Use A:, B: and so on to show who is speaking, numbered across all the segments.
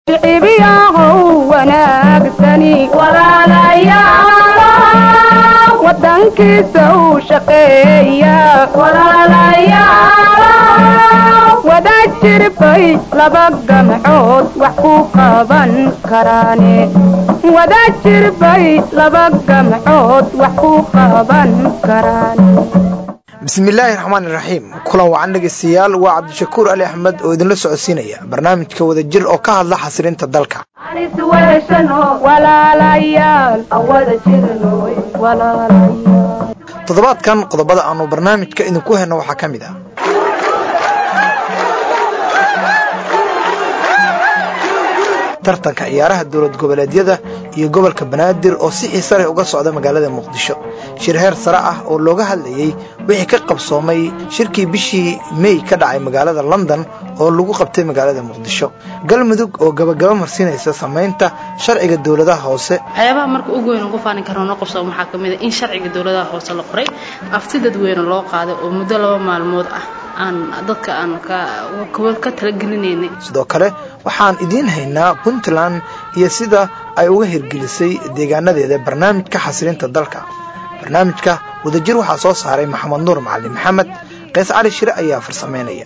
A: shicibiyahow wanaagsani walaalayaal wadankiisa u shaqeeya walaalayaal wadajir bay laba gamcood wax ku qaban karaane wadajir bay laba gamcood wax ku qaban karaan
B: bismillaahi raxmaan iraxiim kulan wacan dhegeystayaal waa cabdishakuur ali axmed oo idinla socodsiinaya barnaamijka wadajir oo ka hadla xasilinta dalka toddobaadkan qodobada aanu barnaamijka idinku helno waxaa ka mid ah tartanka ciyaaraha dowlad goboleedyada iyo gobolka banaadir oo si xiisa leh uga socda magaalada muqdisho shir heer sare ah oo looga hadlayey wixii ka qabsoomay shirkii bishii mey ka dhacay magaalada london oo lagu qabtay magaalada muqdisho galmudug oo gabagaba marsiinaysa samaynta sharciga dowladaha hoose
C: waxyaabaha marka ugu weyn ugu faanin karno noo qabsooma waxaa ka mid a in sharciga dowladaha hoose la qoray afti dadweyne loo qaaday oo muddo laba maalmood ah aan dadka aan ka talagelinaynay
B: sidoo kale waxaan idiin haynaa puntland iyo sida ay uga hirgelisay deegaanadeeda barnaamijka xasilinta dalka barnaamijka wadajir waxaa soo saaray maxamed nuur macalin maxamed qays cali shire ayaa farsamaynaya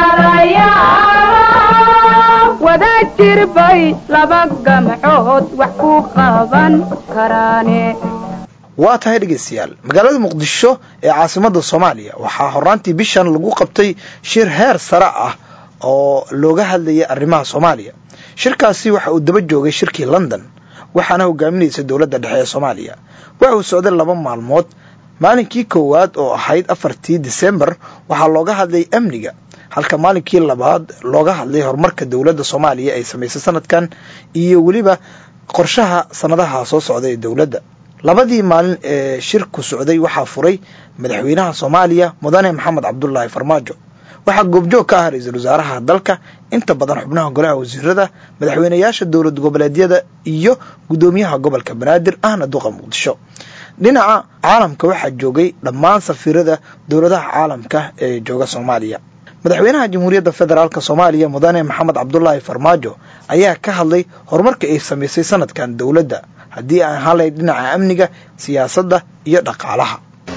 A: wadajir bay laba gamcood wax ku qaban karaane
B: waa tahay dhegeystayaal magaalada muqdisho ee caasimada soomaaliya waxaa horaantii bishan lagu qabtay shir heer sare ah oo looga hadlayay arrimaha soomaaliya shirkaasi waxa uu daba joogay shirkii london waxaana hogaaminaysa dowladda dhexe ee soomaaliya waxa uu socday laba maalmood maalinkii koowaad oo ahayd afartii disembar waxaa looga hadlay amniga halka maalinkii labaad looga hadlay horumarka dowladda soomaaliya ay samaysay sanadkan iyo weliba qorshaha sanadaha soo socda ee dowladda labadii maalin ee shirku socday waxaa furay madaxweynaha soomaaliya mudane maxamed cabdulaahi farmaajo waxaa goobjoog ka ah ra-iisul wasaaraha dalka inta badan xubnaha golaha wasiirada madaxweynayaasha dowlad goboleedyada iyo guddoomiyaha gobolka banaadir ahna duqa muqdisho dhinaca caalamka waxaa joogay dhammaan safiirada dowladaha caalamka ee jooga soomaaliya madaxweynaha jamhuuriyadda federaalk soomaaliya mudane maxamed cabdulaahi farmaajo ayaa ka hadlay horumarka ay samaysay sanadkan dowladda haddii aan halay dhinaca amniga siyaasadda iyo dhaqaalaha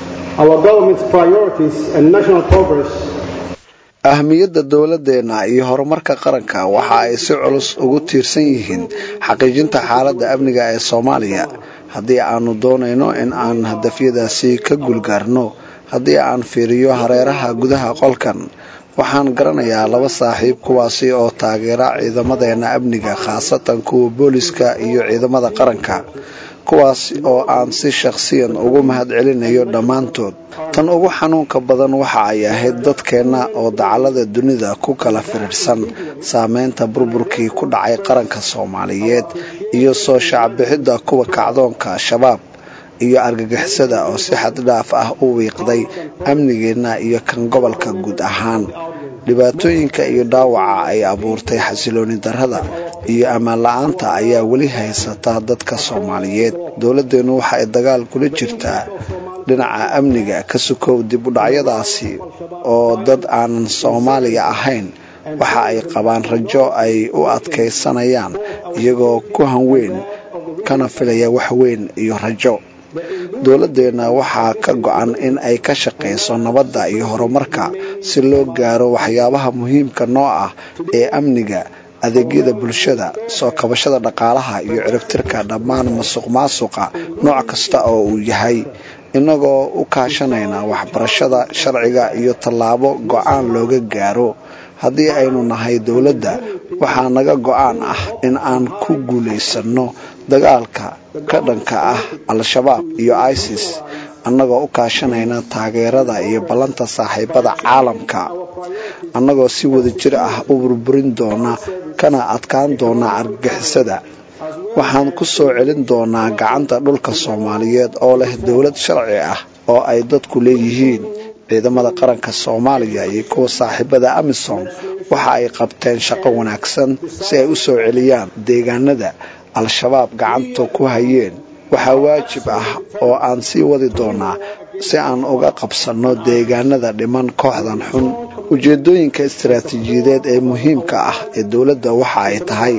D: ahmiyadda dowladeenna iyo horumarka qaranka waxa ay si culus ugu tiirsan yihiin xaqiijinta xaaladda amniga ee soomaaliya haddii aanu doonayno in aan hadafyadaasi ka guulgaarno haddii aan fiiriyo hareeraha gudaha qolkan waxaan garanayaa laba saaxiib kuwaasi oo taageera ciidamadeenna amniga khaasatan kuwa booliska iyo ciidamada qaranka kuwaas oo aan si shakhsiyan ugu mahad celinayo dhammaantood tan ugu xanuunka badan waxa ay ahayd dadkeenna oo dacallada dunida ku kala firirsan saameynta burburkii ku dhacay qaranka soomaaliyeed iyo soo shacbixidda kuwa kacdoonka shabaab iyo argagixisada oo si xaddhaaf ah u wiiqday amnigeenna iyo kan gobolka guud ahaan dhibaatooyinka iyo dhaawaca ay abuurtay xasilooni darrada iyo ammaan la-aanta ayaa weli haysata dadka soomaaliyeed dowladdeennu waxa ay dagaal kula jirtaa dhinaca amniga ka sukow dib u dhacyadaasi oo dad aanan soomaaliya ahayn waxa ay qabaan rajo ay u adkaysanayaan iyagoo ku hanweyn kana filaya wax weyn iyo rajo dowladdeenna waxaa ka go-an in ay ka shaqayso nabadda iyo horumarka si loo gaaro waxyaabaha muhiimka noo ah ee amniga adeegyada bulshada soo kabashada dhaqaalaha iyo ciribtirka dhammaan masuq maasuqa nooc kasta oo uu yahay innagoo u kaashanayna waxbarashada sharciga iyo tallaabo go-aan looga gaaro haddii aynu nahay dowladda waxaa naga go-aan ah in aan ku guulaysanno dagaalka ka dhanka ah al-shabaab iyo isis annagoo u kaashanayna taageerada iyo ballanta saaxiibada caalamka annagoo si wada jir ah u burburin doona kana adkaan doona argagixisada waxaan ku soo celin doonaa gacanta dhulka soomaaliyeed oo leh dowlad sharci ah oo ay dadku leeyihiin ciidamada qaranka soomaaliya iyo kuwa saaxiibada amisom waxa ay qabteen shaqo wanaagsan si ay u soo celiyaan deegaanada al-shabaab gacanta ku hayeen waxaa waajib ah oo aan sii wadi doonaa si aan uga qabsanno deegaanada dhiman kooxdan xun ujeedooyinka istaraatiijiyadeed ee muhiimka ah ee dowladda waxa ay tahay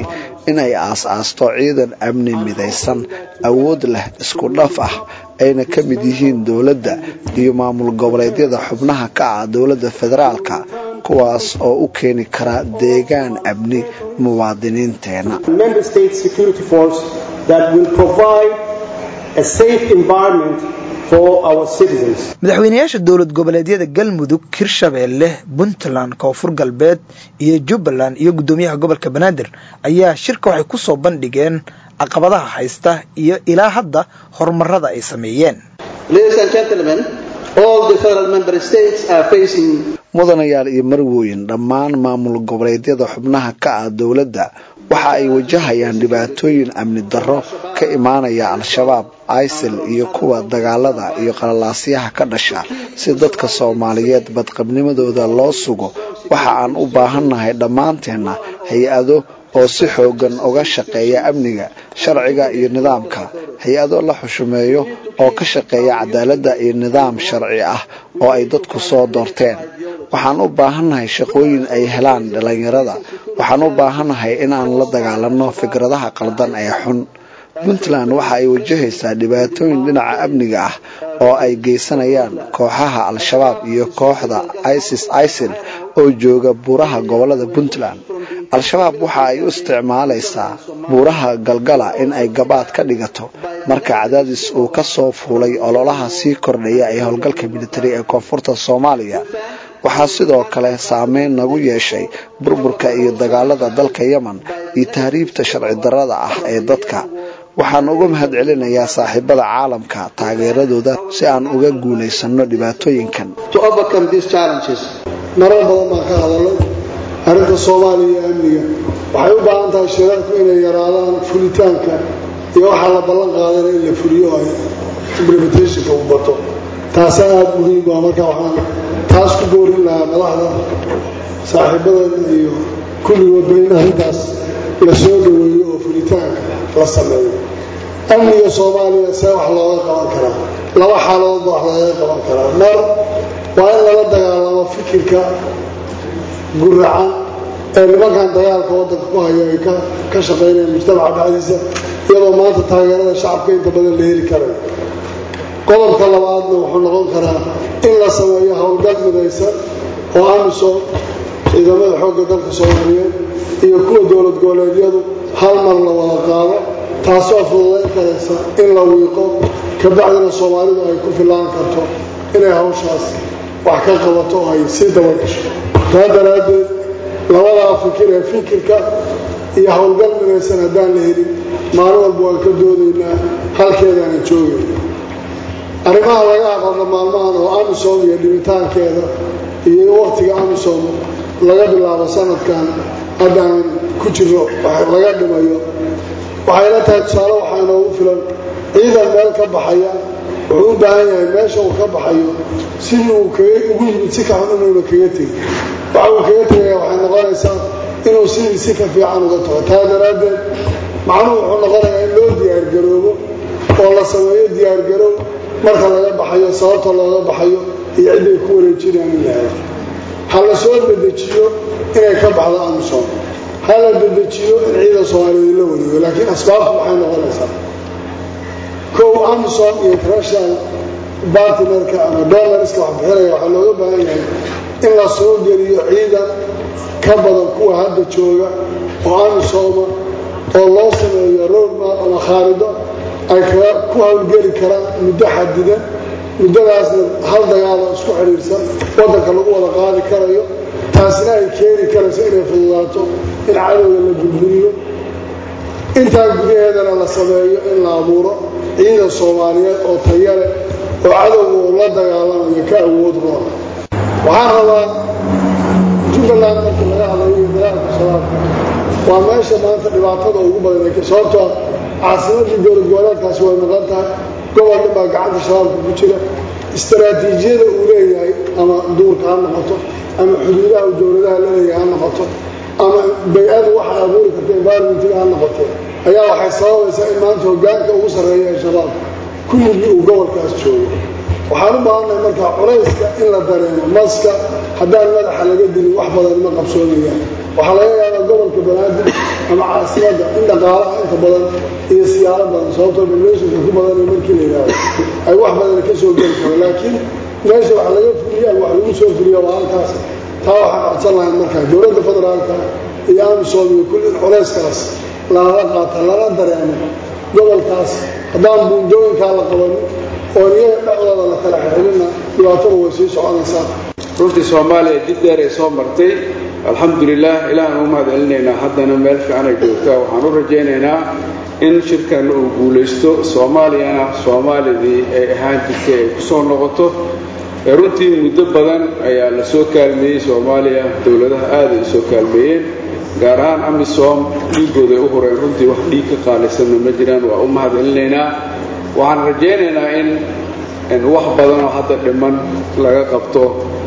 D: inay aas-aasto ciidan amni midaysan awood leh isku dhaf ah ayna ka mid yihiin dowladda iyo maamul goboleedyada xubnaha ka ah dowladda federaalka kuwaas oo u keeni kara deegaan amni muwaadiniinteena
B: madaxweynayaasha dowlad goboleedyada galmudug hirshabeelle puntland koonfur galbeed iyo jubbaland iyo guddoomiyaha gobolka banaadir ayaa shirka waxay ku soo bandhigeen caqabadaha haysta iyo ilaa hadda horumarada ay sameeyeen
D: mudanayaal iyo marwooyin dhammaan maamul goboleedyada xubnaha ka ah dowladda waxa ay wajahayaan dhibaatooyin amni darro ka imaanaya al-shabaab isil iyo kuwa dagaalada iyo qalalaasyaha ka dhasha si dadka soomaaliyeed badqabnimadooda loo sugo waxa aan u baahannahay dhammaanteenna hay-ado oo si xoogan uga shaqeeya amniga sharciga iyo nidaamka hay-ado la xushumeeyo oo ka shaqeeya cadaaladda iyo nidaam sharci ah oo ay dadku soo doorteen waxaan u baahannahay shaqooyin ay helaan dhallinyarada waxaan u baahannahay inaan la dagaalanno fikradaha qaldan ee xun puntland waxa ay wajahaysaa dhibaatooyin dhinaca amniga ah oo ay geysanayaan kooxaha al-shabaab iyo kooxda isis isil oo jooga buuraha gobolada puntland al-shabaab waxa ay u isticmaalaysaa buuraha galgala in ay gabaad ka dhigato marka cadaadis uu ka soo fuulay ololaha sii kordhaya ee howlgalka militari ee koonfurta soomaaliya waxaa sidoo kale saameyn nagu yeeshay burburka iyo dagaalada dalka yemen iyo tahriibta sharci darrada ah ee dadka waxaan uga mahad celinayaa saaxiibada caalamka taageeradooda si aan uga guulaysanno dhibaatooyinkan
E: marar badan baan ka hadalay arrinta soomaaliya iyo amniga waxay u baahan tahay shirarku inay yaraadaan fulitaanka iyo waxaa la ballan qaadana in la fuliyo ay implementationka u bato taasaa aada muhiim ah marka waxaan taas ku boorin lahaa madaxda saaxiibadeena iyo kulligoodba in arrintaas la soo dhaweeyo oo fulitaanka la sameeyo amniga soomaaliya see wax looga qaban karaa laba xaaladoodba wax looga qaban karaa mar waa in lala dagaalamo fikirka guracan ee nimankan dagaalka waddanka ku hayo ay ka shaqaynayaan mujtamaca dhexdiisa iyadoo maanta taageerada shacabka inta badan la heli karayo qodobka labaadna wuxuu noqon karaa in la sameeyo howlgal midaysan oo amisom ciidamada xoogga dalka soomaaliyeed iyo kuwa dowlad goboleedyadu hal mar la wada qaado taasoo fududayn karaysa in la wiiqo kabacdina soomaalidu ay ku filaan karto inay hawshaas wax ka qabato oo ay sii dabagasho taa daraaddeed labadaa fikir ee fikirka iyo howlgal midaysan haddaan la helin maalin walba waan ka doodaynaa halkeedaana joogayna arrimaha laga hadalna maalmahan oo amisom iyo dhibitaankeeda iyo waqtiga amisom laga bilaabo sanadkan haddaan ku jiro laga dhimayo waxayla tahay tusaale waxaa inoogu filan ciidan meel ka baxaya wuxuu u baahan yahay meesha uu ka baxayo sidii uu ugu yimid si ka xun inuuna kaga tegin waxa uu kaga tegaya waxay noqonaysaa inuu sidii si ka fiican uga tago taa daraaddeed macnuhu wuxuu noqonayaa in loo diyaargaroobo oo la sameeyo diyaargaroob marka laga baxayo sababta looga baxayo iyo cidday ku wareejinayaan in la helo ha la soo dedejiyo inay ka baxdo amisom ha la dedejiyo in ciidan soomaaliyeed la wareego laakiin asbaabtu waxay noqonaysaa kow amisom iyo international bartnerka ama dolarska wax bixinaya waxaa looga baahan yahay in la soo geliyo ciidan ka badan kuwa hadda jooga oo amisoma oo loo sameeyo roadmap ama khaarido ay ku hawlgeli karaan muddo xadidan muddadaasna hal dagaalo isku xidhiirsan waddanka lagu wada qaadi karayo taasina ay keeni karayso inay fududaato in cadowga la burburiyo intaa gudaheedana la sameeyo in la abuuro ciidan soomaaliyeed oo tayale oo cadowga uu la dagaalamayo ka awood roona waxaan rabaa jubbaland markii laga hadlayo iyo dagaalka shabaabka waa meesha maanta dhibaatada ugu badan ay sababtoo caasimadii dowlad goboleedkaasi way maqan tahay gobol dhan baa gacanta shabaabka ku jira istaraatiijiyada uu leeyahay ama duurka ha noqoto ama xuduudaha uu dowladaha la leeyahay ha noqoto ama bay-adu waxay abuuri karta environmentiga ha noqoto ayaa waxay sababaysaa in maanta hogaanka ugu sarreeya ee shabaabka kulligii uu gobolkaas joogo waxaan u baahannahay markaa culayska in la dareemo maska haddaan madaxa laga dilin wax badan ma qabsoonayaan waxaa laga yaabaa gobolka banaadir ama caasimadda in dhaqaalaha inta badan iyo siyaaro badan sababtoo populationka ku badan markii la yidhaahdo ay wax badan ka soo geli karo laakiin meesha wax laga fuliya wax lagu soo fuliya waa halkaas taa waxaan codsan lahayn markaa dowladda federaalka iyo amisom iyo kulli culeyskaas lala qaata lala dareemo gobolkaas haddaan buundooyinkaa la qabanin oo iyaga dhexdooda la kala xirxirina dhibaatada way sii soconaysaa
F: runtii soomaaliya jid dheer ay soo martay alxamdulilah ilaahan u mahad celinaynaa haddana meel fiican ay joogtaa waxaan u rajaynaynaa in shirkanna uu guulaysto soomaaliyana soomaalidii ay ahaan jirtay ay ku soo noqoto runtii muddo badan ayaa la soo kaalmeeyey soomaaliya dowladaha aada ay usoo kaalmeeyeen gaar ahaan amisom dhiigooda ay u horeen runtii wax dhiig ka qaalisanna ma jiraan waa u mahad celinaynaa waxaan rajaynaynaa in wax badanoo hadda dhiman laga qabto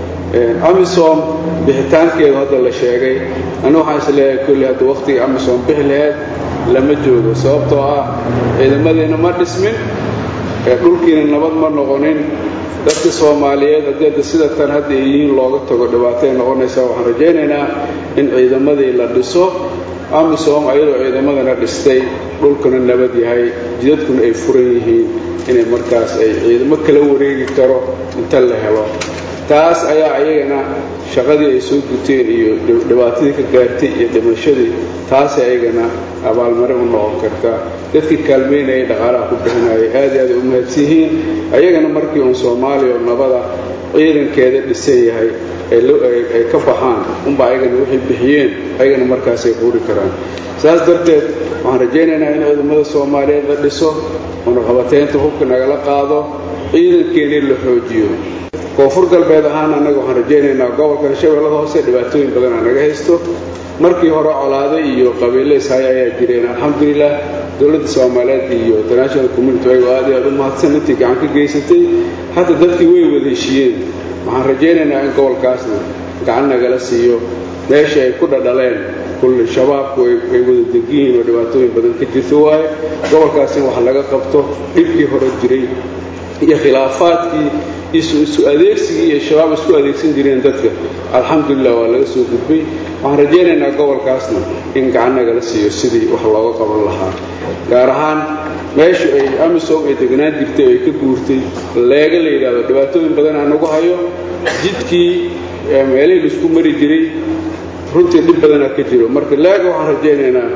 F: amisom bixitaankeedu hadda la sheegay anu waxaan isleeyahay kulli hadda wakhtiga amisom bixi laheyd lama joogo sababtoo ah ciidamadiina ma dhismin dhulkiina nabad ma noqonin dadka soomaaliyeed haddii hadda sida tan hadda ay yihiin looga tago dhibaatay noqonaysaa waxaan rajaynaynaa in ciidamadii la dhiso amisom ayadoo ciidamadana dhistay dhulkuna nabad yahay jidadkuna ay furan yihiin inay markaas ay ciidamo kala wareegi karo inta la helo taas ayaa ayagana shaqadii ay soo guteen iyo dhibaatadii ka gaartay iyo dhimashadii taasay ayagana abaalmarin u noqon kartaa dadkii kaalmaynayay dhaqaalaha ku bixinayay aad i aad ay u mahadsan yihiin ayagana markii uun soomaaliya oo nabada ciidankeeda dhisan yahay ay ka baxaan unba ayagana waxay bixiyeen ayagana markaasay quuri karaan saas darteed waxaan rajaynaynaa in ciidamada soomaaliyeed la dhiso unaqabateynta hubka nagala qaado ciidankeennii la xoojiyo koonfur galbeed ahaan annaga waxaan rajaynaynaa gobolkan shabeellada hoose dhibaatooyin badanaa naga haysto markii hore colaado iyo qabiille ishaya ayaa jireen alxamdulilah dowladda soomaaliyeed iyo international community ayagoo aad iyo aad u mahadsan intii gacan ka geysatay hadda dadkii way wada heshiiyeen waxaan rajaynaynaa in gobolkaasna gacan nagala siiyo meeshii ay ku dhadhaleen kulli shabaabku ay wada degiyihiin oo dhibaatooyin badan ka jirto waaye gobolkaas in wax laga qabto dhibkii hore jiray iyo khilaafaadkii isu adeegsigii iyo shabaab isku adeegsan jireen dadka alxamdulilah waa laga soo gudbay waxaan rajaynaynaa gobolkaasna in gacan nagala siiyo sidii wax looga qaban lahaa gaar ahaan meeshu ay amisom ay degnaan jirtay oo ay ka guurtay leega la yidhaahdo dhibaatooyin badan aan nagu hayo jidkii meelihii laisku mari jiray runtii dhib badanaa ka jiro marka leega waxaan rajaynaynaa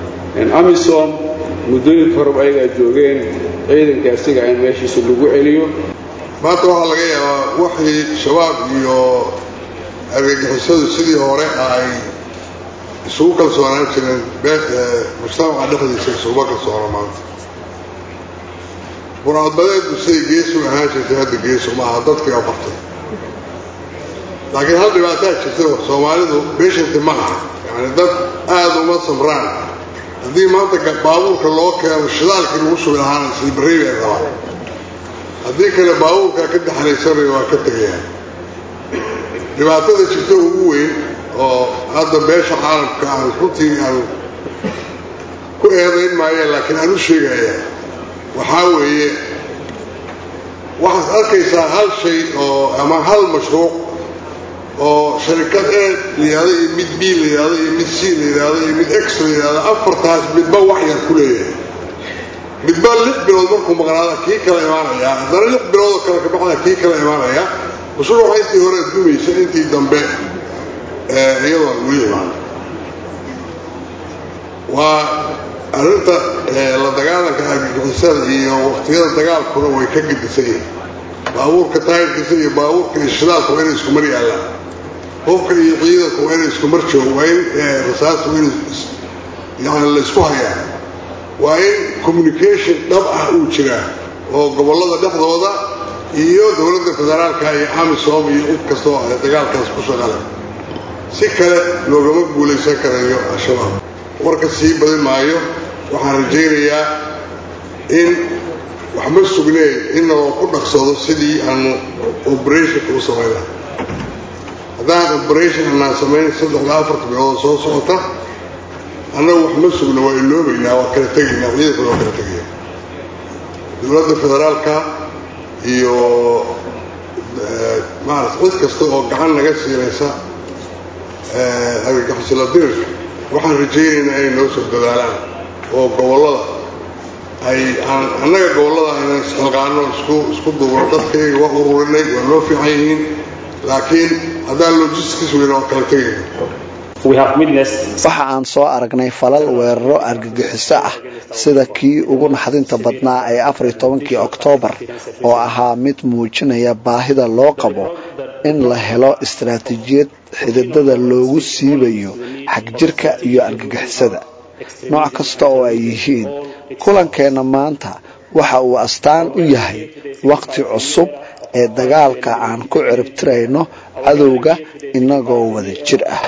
F: amisom muddooyinka horeba ayagaa joogeen ciidanka asiga in meeshiisa lagu celiyo
G: maanta waxaa laga yaabaa waxii shabaab iyo argagixisadu sidii hore ay isugu kalsoonaan jireen mujtamaca dhexdiisa isuguma kalsoona maanta burcadbadeeddu siday geesu ahaan jirtay hadda geesu maaha dadkii afartay laakiin hal dhibaataa jirta soomaalidu beshanti ma aha yani dad aada uma samraan haddii maanta baabuurka loo keeno shidaalkii lagu sugi lahaana silbarey bay rabaan haddii kale baabuurkaa ka daxalaysanayo waa ka tegayaan dhibaatada jirta ugu weyn oo hadda beesha caalamka aan runtii aan ku eedayn maayeen laakiin aan u sheegaya waxaa weeye waxaad arkaysaa hal shay oo ama hal mashruuc oo sharikad e la yidhahdo iyo mid b la yidhahdo iyo mid c la yidhahdo iyo mid x la yidhahdo afartaas midba wax yar ku leeyahay midba lix bilood markuu maqnaada kii kala imaanaya haddana lix biloodoo kale ka baxda kii kala imaanaya mashruuca intii hore dumaysa intii dambe iyadoon weli imaan waa arrinta la dagaalanka argagixisada iyo waqtiyada dagaalkuna way ka gedisan yihiin baabuurka taayirkiisa iyo baabuurka iyo shidaalka waa inay isku mar yaallaan hubka iyo ciidanka waa inay isku mar joogo waa in rasaasta waa in yani la isku hayaa waa in communication dhab ah uu jiraa oo gobollada dhexdooda iyo dowladda federaalka iyo amisom iyo cid kastoo dagaalkaas ku shaqale si kale loogama guulaysan karayo al-shabaab warka sii badin maayo waxaan rajaynayaa in wax ma sugneen in naloo ku dhaqsado sidii aanu operationka u samayna haddaan operation anaan samayn saddexda afarta bilood soo socota annagu wax ma sugna waa iloobaynaa waa kala tegaynaa ciidankuna waa kala tegaya dowladda federaalka iyo maarata cid kasta oo gacan naga siinaysa argagixisla dirirka waxaan rajaynaynaa inay noo soo dadaalaan oo gobollada ay annaga gobollada inaan isxilqaano isku isku duubno dadkayga waa ururinay waa noo fiican yihiin laakiin haddaan logistics weyna waa kala tegayna
D: waxa aan soo aragnay falal weeraro argagixiso ah sida kii ugu naxdinta badnaa ee afar iyo tobankii oktoobar oo ahaa mid muujinaya baahida loo qabo in la helo istaraatiijiyad xididada loogu siibayo xagjirka iyo argagixisada nooc kasta oo ay yihiin kulankeenna maanta waxa uu astaan u yahay wakhti cusub ee dagaalka aan ku ciribtirayno cadowga inagoo wada jir ah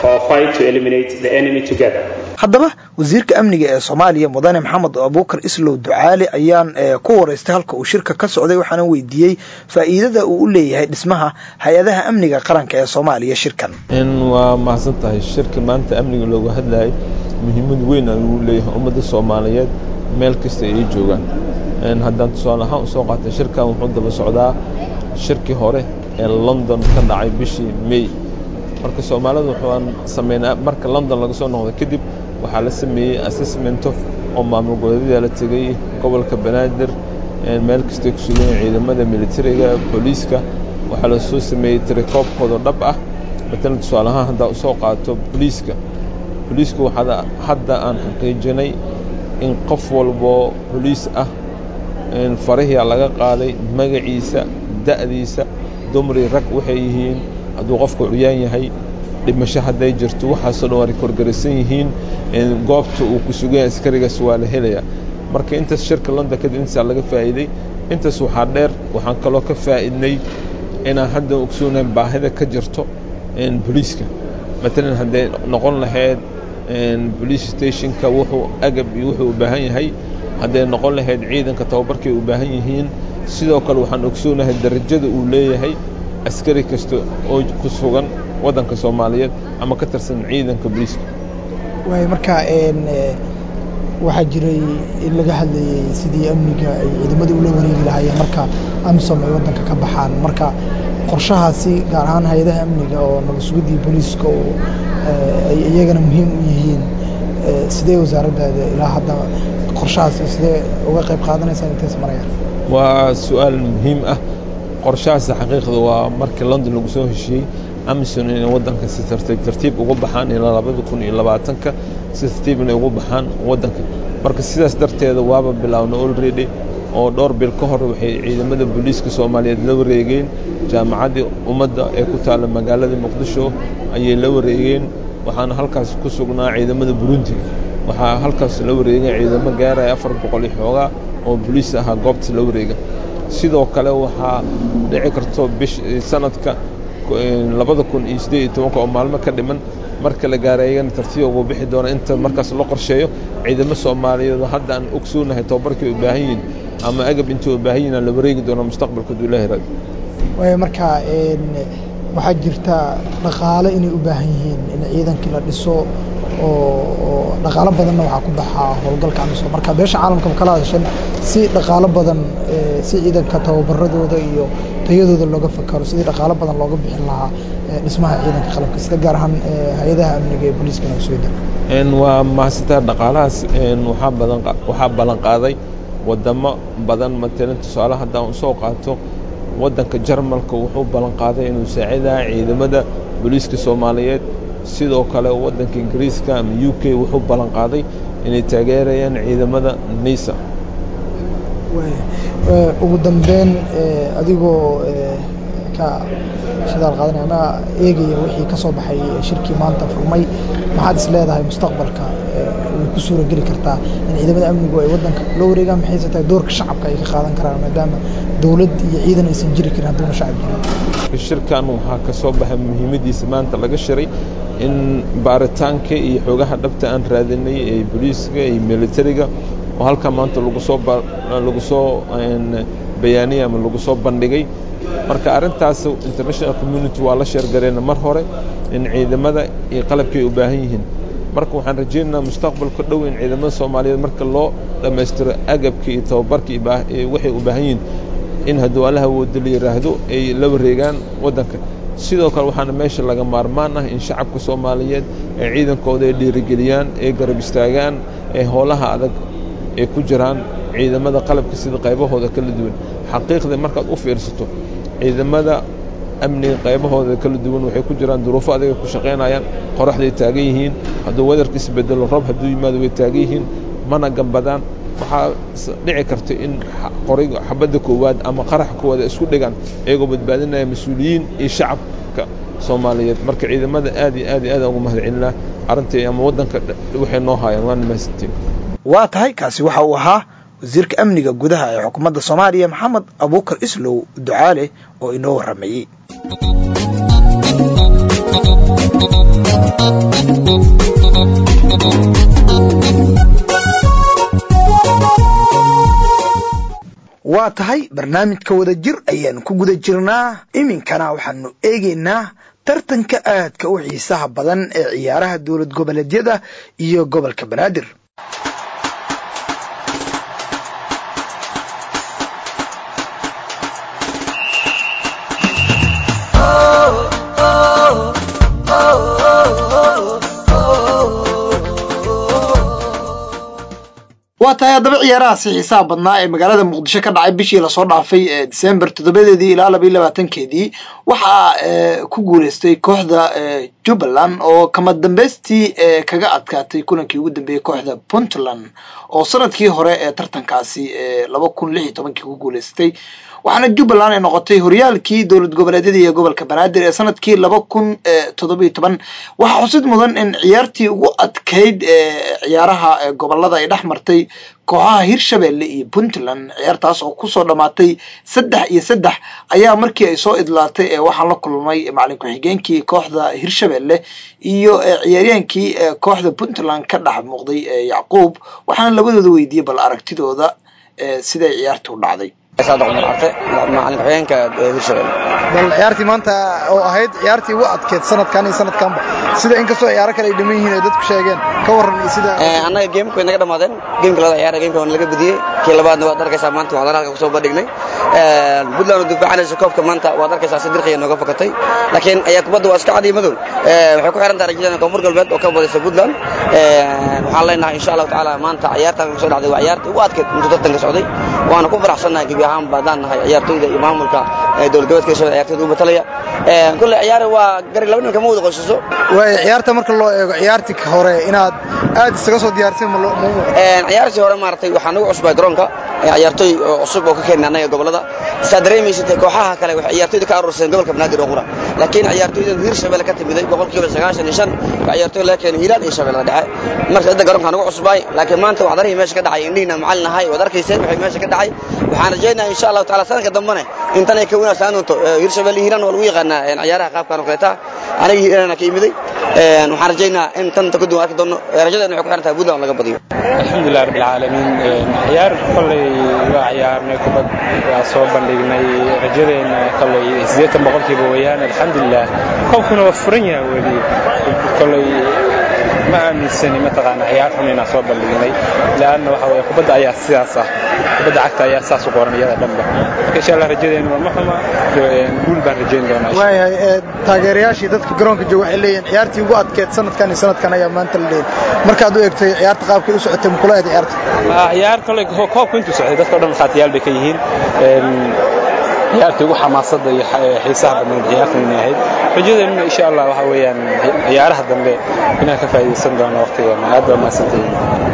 B: haddaba wasiirka amniga ee soomaaliya mudane maxamed abuukar islow ducaali ayaan ku waraystay halka uu shirka ka socday waxaana weydiiyey faa'iidada uu u leeyahay dhismaha hay-adaha amniga qaranka ee soomaaliya shirkan
H: waa mahadsan tahay shirka maanta amniga looga hadlayay muhiimad weyn ayuu leeyahay ummadda soomaaliyeed meel kasta ay joogaan haddaan tusaale ahaan usoo qaatay shirkan wuxuu daba socdaa shirkii hore ee london ka dhacay bishii may marka soomaalida waxaan sameynaa marka london laga soo noqdo kadib waxaa la sameeyey assessmento oo maamul goboleedyada la tegey gobolka banaadir meel kastay ku sugan ciidamada militariga booliiska waxaa la soo sameeyey tirakoobkooda dhab ah matalan tusaale ahaan haddaa usoo qaato booliiska booliisku waxaa hadda aan xaqiijinay in qof walboo boliis ah farahia laga qaaday magaciisa da'diisa dumri rag waxay yihiin hadduu qofku curyaan yahay dhimasho hadday jirto waxaasoo dhan waa korgaraysan yihiin goobta uu ku sugan yahay askarigaas waa la helayaa marka intaas shirka london kadib intaasaa laga faa'iiday intaas waxaa dheer waxaan kaloo ka faa'idnay inaan hadda ogsoonayn baahida ka jirto boliiska matalan hadday noqon lahayd bolice stationka wuxuu agab iyo wuxuu u baahan yahay hadday noqon lahayd ciidanka tababarkay u baahan yihiin sidoo kale waxaan ogsoonahay darajada uu leeyahay askari kasta oo ku sugan waddanka soomaaliyeed ama ka tirsan ciidanka booliiska
I: waay marka waxaa jiray in laga hadlayey sidii amniga ay ciidamada ula wareegi lahaayeen marka amisom ay waddanka ka baxaan marka qorshahaasi gaar ahaan hay-adaha amniga oo nabadsugiddii booliiska oo ay iyagana muhiim u yihiin sidee wasaaraddaada ilaa hadda qorshahaasi sidee uga qayb qaadanaysaan intays marayaan
H: waa su-aal muhiim ah qorshahaasi xaqiiqda waa markii london lagu soo heshiiyey amison inay waddanka si tartiib tartiib uga baxaan ilaa labada kun iyo labaatanka si tartiib inay ugu baxaan waddanka marka sidaas darteeda waaba bilaawna olready oo dhowr bil ka hor waxay ciidamada booliiska soomaaliyeed la wareegeen jaamacaddii ummadda ee ku taalla magaalada muqdisho ayay la wareegeen waxaana halkaas ku sugnaa ciidamada burundi waxaa halkaas la wareegay ciidamo gaaraya afar boqol iyo xoogaa oo boliis ahaa goobta la wareega sidoo kale waxaa dhici karto bish sanadka labada kun iyo siddeed iyo tobanka oo maalmo ka dhiman marka la gaara iyagana tartiib ugu bixi doona inta markaas loo qorsheeyo ciidamo soomaaliyeed hadda aan ogsoonahay tababarkay u baahan yihiin ama agab intay u baahan yihin aan la wareegi doona mustaqbalka haduu ilahi raadi
I: waay marka waxaa jirta dhaqaale inay u baahan yihiin in ciidankii la dhiso oo dhaqaalo badanna waxaa ku baxaa howlgalka amisom marka beesha caalamka kala hadashan si dhaqaalo badan si ciidanka tababaradooda iyo tayadooda looga fakaro sidii dhaqaalo badan looga bixin lahaa dhismaha ciidanka qalabka sida gaar ahaan hay-adaha amniga ee booliiska nabadsugyada
H: waa mahadsantaa dhaqaalahaas waxaa badan waxaa ballan qaaday wadamo badan matalan tusaale haddaan usoo qaato waddanka jarmalka wuxuu ballan qaaday inuu saacidaha ciidamada booliiska soomaaliyeed sidoo kale waddanka ingiriiska ama u k wuxuu ballan qaaday inay taageerayaan ciidamada nisa
I: ugu dambeyn adigoo ka shidaal qaadanaya ama eegaya wixii ka soo baxay shirkii maanta furmay maxaad is leedahay mustaqbalka way ku suura geli kartaa in ciidamada amnigu ay waddanka la wareegaan maxayse tahay doorka shacabka ay ka qaadan karaan maadaama dowlad iyo ciidan aysan jiri karin hadduuna shacab jirin
H: shirkan waxaa ka soo baxay muhiimadiisa maanta laga shiray in baaritaanka iyo xoogaha dhabta aan raadinay ee booliiska iyo militariga oo halkaa maanta lagu soo lagu soo bayaaniyay ama lagu soo bandhigay marka arrintaas international community waa la sheergareena mar hore in ciidamada iyo qalabkay u baahan yihiin marka waxaan rajaynaynaa mustaqbalka dhow in ciidamada soomaaliyeed marka loo dhammaystiro agabka iyo tababarka waxay u baahan yihiin in hadduu allaha wooda la yidhaahdo ay la wareegaan waddanka sidoo kale waxaana meesha laga maarmaan ah in shacabka soomaaliyeed ee ciidankooda ay dhiirigeliyaan ee garab istaagaan ee howlaha adag ay ku jiraan ciidamada qalabka sida qaybahooda kala duwan xaqiiqda markaad u fiirsato ciidamada amniga qaybahooda kala duwan waxay ku jiraan duruufo adag ay ku shaqaynayaan qoraxday taagan yihiin hadduu wedarka isbedelo roob hadduu yimaado way taagan yihiin mana gambadaan waxaa dhici karta in qorayga xabadda koowaad ama qaraxa koowaad ay isku dhigaan iyagoo badbaadinaya mas-uuliyiin iyo shacabka soomaaliyeed marka ciidamada aad iyo aad iyo aad ugu mahad celinaa arrintii ama waddanka waxay noo haayaan waana mahadsantiin
B: waa tahay kaasi waxa uu ahaa wasiirka amniga gudaha ee xukuumadda soomaaliya maxamed abuukar islow ducaale oo inoo warramayey waa tahay barnaamijka wada jir ayaanu ku guda jirnaa iminkana waxaanu eegaynaa tartanka aadka u xiisaha badan ee ciyaaraha dowlad goboleedyada iyo gobolka banaadir waa tahay haddaba ciyaarahaasi xiisaha badnaa ee magaalada muqdisho ka dhacay bishii lasoo dhaafay ee december toddobadeedii ilaa labaiyo labaatankeedii waxaa ku guuleystay kooxda jubbaland oo kama dambeystii kaga adkaatay kulankii ugu dambeeyey kooxda puntland oo sanadkii hore ee tartankaasi laba kun lix iyo tobankii ku guuleystay waxaana jubbaland ay noqotay horyaalkii dowlad goboleedyada iyo gobolka banaadir ee sanadkii laba kun toddobiyo toban waxaa xusid mudan in ciyaartii ugu adkayd ee ciyaaraha gobolada ay dhex martay kooxaha hirshabelle iyo puntland ciyaartaas oo kusoo dhammaatay saddex iyo saddex ayaa markii ay soo idlaatay ee waxaan la kulmay macalin ku-xigeenkii kooxda hirshabelle iyo ciyaaryaankii kooxda puntland ka dhex muuqday yacquub waxaana labadooda weydiiyey bal aragtidooda siday ciyaartu u dhacday
J: macalin xigeenka hirshabelle
I: bal ciyaartii maanta oo ahayd ciyaartii ugu adkeed sanadkan iyo sanadkanba sida inkastoo ciyaaro kale ay dhiman yihiin ay dadku sheegeen ka warran iyo sida
J: annaga geemka way naga dhammaadeen geemka labada ciyaar geemka waan laga badiyey kii labaadna waad arkaysaa maanta waxaan halka kusoo bandhignay puntland oo difaacanaysa koobka maanta waad arkaysaa si dirqiya nooga fakatay laakiin ayaa kubadda waa iska cadiy madow waxay ku xiran tahay rajadana koonfur galbeed oo ka badaysa puntland waxaan leenahay insha allahu tacaala maanta ciyaartan kusoo dhacday waa ciyaartii ugu adkeed intuu tartanka socday waana ku faraxsannahay gebi ahaan baadaan nahay ciyaartoyda iyo maamulka dowlad goboleedka hirshabelle ciyaartoyda u matalaya kulle ciyaari waa gari laba nin kama wada qoysaso
I: waay ciyaarta marka loo eego ciyaartii hore inaad aad isaga soo diyaarseen ma
J: ciyaartii hore maaragtay waxaa nagu cusbay garoonka ciyaartoy cusub oo ka keenay annaga gobolada saa dareemaysatay kooxaha kale waxay ciyaartoyda ka aruursadeen gobolka banaadir oo qura laakiin ciyaartoyda hirshabelle ka timiday boqolkiiba sagaashan iyo shan waa ciyaartoy laga keenay hiiraan iyo shabeellada dhexe marka cidda garoonka nagu cusbay laakiin maanta waxdarihii meesha ka dhacay indhihiina macalin ahay waad arkayseen waxay meesha ka dhacay waxaan rajaynayaa insha allahu taala sanadka dambene intan ay ka wanaagsanaan doonto hirshabelle hiiraan waa lagu yaqaanaa ciyaaraha qaabkan oo kaleeta aniga hiiraan ka imiday waxaan rajaynayaa in tanta kadib arki doono rajadeena waxay ku xiran tahay puntland laga badiyo
K: alxamdulilah rabbil caalamiin ciyaar kolley waa ciyaarnay kubad waa soo bandhignay rajadeena kolley siddeetan boqolkiiba weeyaan alxamdulilah koobkuna waa furan yahay weli kolley ma aaminsani mataqaana ciyaar xun inaan soo bandhignay leanna waxa weeye kubadda ayaa sidaas ah kubadda cagta ayaa saas u qoran iyada dhanba marka insha allah rajadeenu waa ma xuma guul baan rajayn doonaa
I: waayahay taageerayaashii dadka garoonka jooga waxay leeyihin ciyaartii ugu adkeed sanadkan iyo sanadkan ayaa maanta la leeyahay markaad u eegtay ciyaarta qaabkay u socotay makula ahayd ciyaarta
K: ciyaar kale koobka intuu socday dadka o dhan khaatiyaal bay ka yihiin ciyaartii ugu xamaasadda iyo xiisaha badnayd ciyaartan inay ahayd rajadeennuna insha allah waxa weeyaan ciyaaraha dambe inaan ka faa'iidaysan doono waqtigeena aad baa mahadsantahiin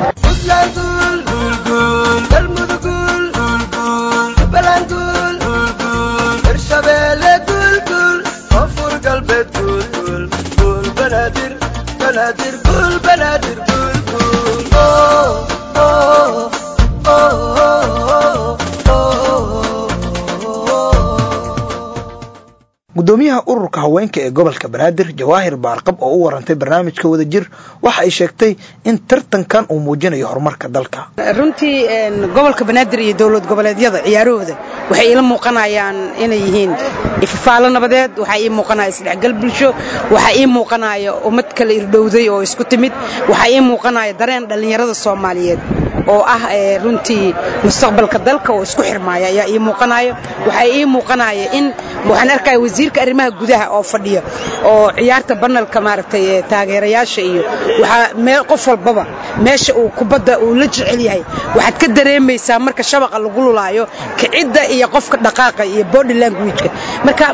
B: gudoomiyaha ururka haweenka ee gobolka banaadir jawaahir baarqab oo u warantay barnaamijka wadajir waxa ay sheegtay in tartankan uu muujinayo horumarka dalka
L: runtii gobolka banaadir iyo dowlad goboleedyada ciyaarahooda waxay ila muuqanayaan inay yihiin ifafaalo nabadeed waxaa ii muuqanaya isdhexgal bulsho waxaa ii muuqanaya ummad kala irdhowday oo isku timid waxaa ii muuqanaya dareen dhallinyarada soomaaliyeed oo ah runtii mustaqbalka dalka oo isku xirmaaya ayaa ii muuqanaya waxaa ii muuqanaya in waxaan arkaya wasiirka arrimaha gudaha oo fadhiya oo ciyaarta banalka maaragtay taageerayaasha iyo waxaa meel qof walbaba meesha uu kubadda uu la jecel yahay waxaad ka dareemaysaa marka shabaqa lagu lulaayo kicidda iyo qofka dhaqaaqa iyo body languageka marka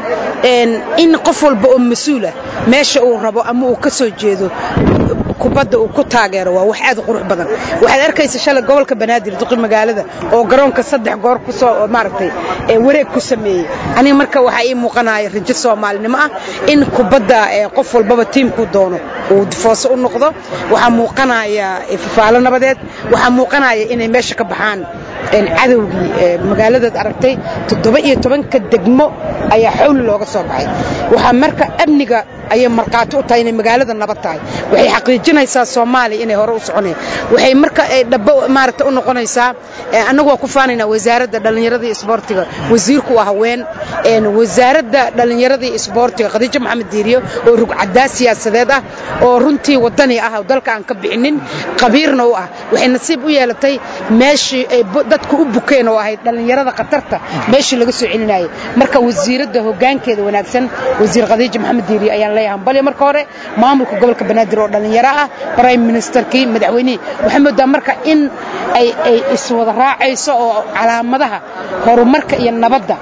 L: in qof walba oo mas-uula meesha uu rabo ama uu ka soo jeedo kubadda uu ku taageero waa wax aad u qurux badan waxaad arkaysa shalay gobolka banaadir duqi magaalada oo garoonka saddex goor kusoo maaragtay wareeg ku sameeyey aniga marka waxaa ii muuqanaya rajo soomaalinimo ah in kubadda qof walbaba tiimkuu doono uu difooso u noqdo waxaa muuqanaya fafaalo nabadeed waxaa muuqanaya inay meesha ka baxaan cadowgii magaaladaad aragtay toddoba iyo tobanka degmo ayaa xawli looga soo baxay waxaa marka amniga ayay markhaati u tahay inay magaalada nabad tahay waxay xaqiijinaysaa soomaaliya inay hore u soconeen waxay marka dhabo maaragta u noqonaysaa annagu waa ku faanaynaa wasaaradda dhallinyarada iyo isboortiga wasiirku waa haween wasaaradda dhallinyarada iyo isboortiga khadiijo maxamed diiriyo oo rugcadaa siyaasadeed ah oo runtii wadani ah oo dalka aan ka bixinin qabiirna u ah waxay nasiib u yeelatay meeshii ay dadku u bukeen oo ahayd dhallinyarada khatarta meeshii laga soo celinayay marka wasiiradda hoggaankeeda wanaagsan wasiir khadiijo maxamed diiriyo ayaan leeyahay hambalyo marka hore maamulka gobolka banaadir oo dhallinyaro ah prime ministerkii madaxweynihii waxaa moodaa marka in ay ay iswada raacayso oo calaamadaha horumarka iyo nabadda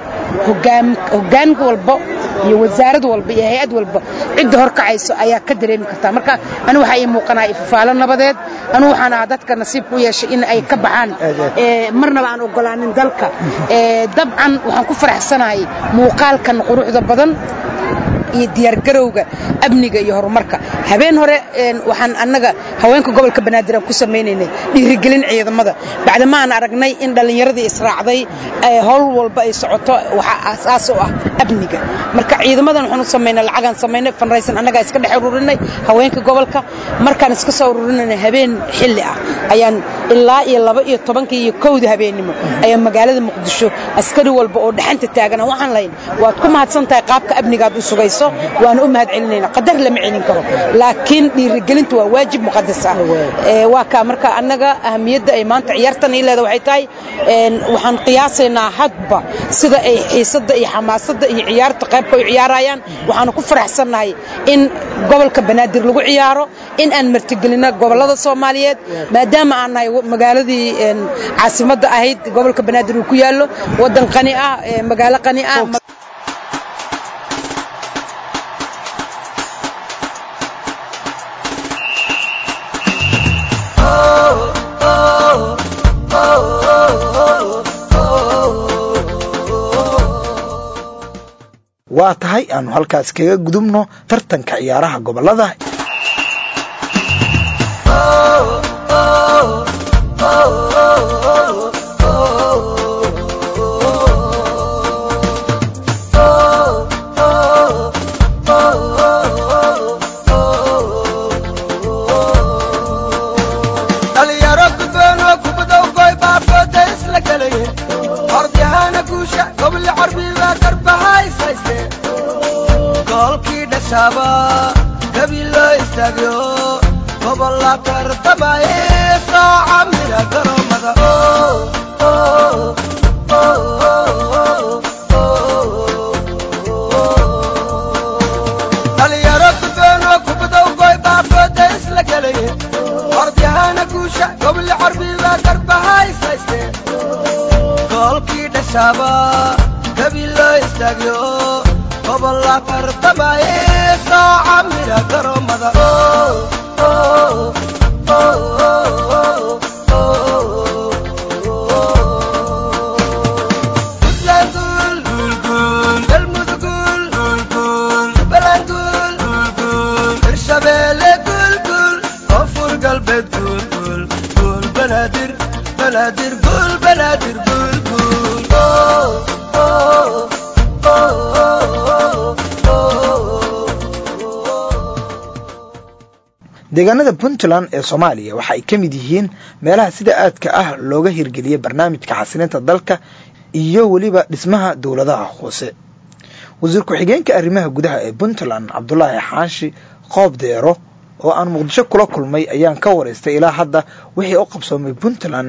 L: hoggaan walbo iyo wasaarad walba iyo hay-ad walba cidda horkacayso ayaa ka dareemi kartaa marka anigu waxaa ii muuqanaya ifafaalo nabadeed anigu waxaan ahaa dadka nasiibka u yeeshay in ay ka baxaan marnaba aan ogolaanin dalka dabcan waxaan ku faraxsanahay muuqaalkan quruxda badan iyo diyaargarowga amniga iyo horumarka habeen hore waxaan annaga haweenka gobolka banaadir aan ku samaynaynay dhiirigelin ciidamada bacdama aan aragnay in dhallinyaradii israacday howl walba ay socoto waxaa aasaas u ah amniga marka ciidamadan waxaan u samaynay lacagaan samaynay fanraysan annagaa iska dhex ururinay haweenka gobolka markaan iska soo ururinayna habeen xilli ah ayaan ilaa iyo laba iyo tobankii iyo kowda habeennimo ayaa magaalada muqdisho askari walba oo dhaxanta taagana waxaan lahayn waad ku mahadsan tahay qaabka amnigaad u sugayso waana u mahad celinayna qadar lama celin karo laakiin dhiirigelintu waa waajib muqadas ah waa kaa marka annaga ahamiyadda ay maanta ciyaartan ii leeda waxay tahay waxaan qiyaasaynaa hadba sida ay xiisadda iyo xamaasadda iyo ciyaarta qaybka ay ciyaarayaan waxaanu ku faraxsannahay in gobolka banaadir lagu ciyaaro in aan martigelino gobollada soomaaliyeed maadaama aan nahay magaaladii caasimadda ahayd gobolka banaadir uu ku yaallo waddan qani ah magaalo qani ah
B: waa tahay aanu halkaas kaga gudubno tartanka ciyaaraha gobolada deegaanada puntland ee soomaaliya waxa ay ka mid yihiin meelaha sida aadka ah looga hirgeliyay barnaamijka xasilinta dalka iyo weliba dhismaha dowladaha hoose wasiir ku-xigeenka arrimaha gudaha ee puntland cabdulaahi xaashi qoob deero oo aan muqdisho kula kulmay ayaan ka waraystay ilaa hadda wixii u qabsoomay puntland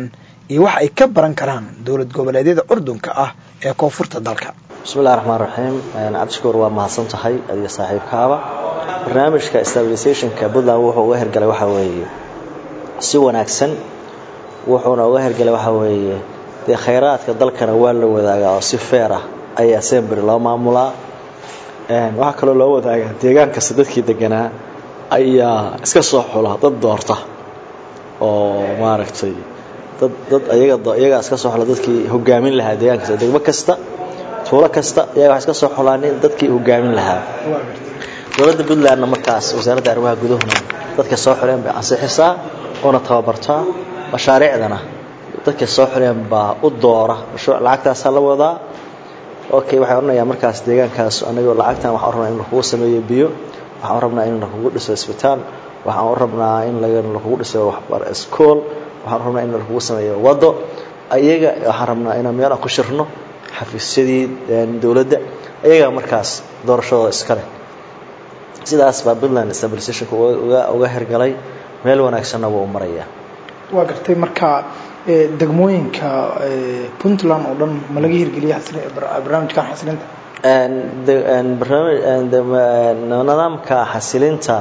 B: iyo wax ay ka baran karaan dowlad goboleedyada curdunka ah ee koonfurta dalka
M: bismillahi raxmaan raxiim cabdishakuur waa mahadsan tahay adiga saaxiibkaaba barnaamijka stabilisationka puntland wuxuu uga hergalay waxaa weeye si wanaagsan wuxuuna uga hergalay waxaa weeye dee khayraadka dalkana waa la wadaagaa oo si feer ah ayaa semberi loo maamulaa waxaa kaloo loo wadaagaa deegaan kasta dadkii deganaa ayaa iska soo xula dad doorta oo maaragtay dad dad ayaga iyagaa iska soo xula dadkii hogaamin lahaa deegaan kasta degmo kasta tuulo kasta iyaga wax iska soo xulaanin dadkii hogaamin lahaa dowladda puntlandna markaas wasaaradda arrimaha gudahuna dadka soo xuleen bay ansixisaa oona tababartaa mashaariicdana dadka soo xuleen baa u doora mashruuc lacagtaasaa la wadaa okay waxay odhanayaa markaas deegaankaas anagoo lacagtan waxaan rabnaa in lakugu sameeyo biyo waxaan rabnaa in lakugu dhiso isbitaal waxaan rabnaa in lakugu dhiso school waxaan rabnaa in lakugu sameeyo wado ayaga waxaan rabnaa inaan meel aan ku shirno xafiisyadii dowladda ayagaa markaas doorashadooda iskale sidaas baa puntland stabilisationka uga hergalay meel wanaagsanna wuu marayaa
I: waa gartay marka degmooyinka puntland oo dhan ma laga hirgeliya barnaamijkan xasilinta
M: nidaamka xasilinta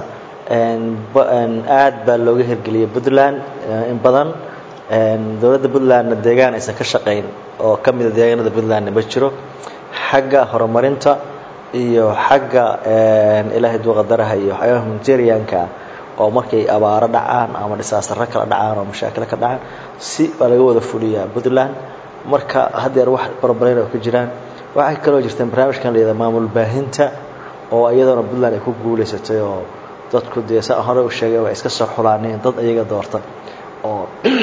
M: aad baa looga hirgeliyay puntland in badan dowladda puntlandna deegaan aysan ka shaqayn oo ka mida deegaanada puntlandna ma jiro xagga horumarinta iyo xagga ilaahay duuqadaraha iyo waxyaabaha humanitarianka oo markay abaaro dhacaan ama dhisaasaro kala dhacaan oo mashaakilo ka dhacaan si baa laga wada fuliyaa puntland marka haddeer wax barbareyn oo ka jiraan waxay kaloo jirteen barnaamijkan la yihahda maamul baahinta oo iyadoona puntland ay ku guulaysatay oo dadku dee saa hore u sheegay waa iska soo xulaaneen dad iyaga doortan oo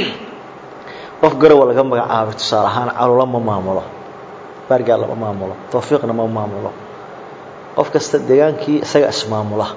M: qof garowa laga magacaabay tusaale ahaan calula ma maamulo baargaal lama maamulo tawfiiqna ma maamulo qof kasta deegaankii isaga ismaamula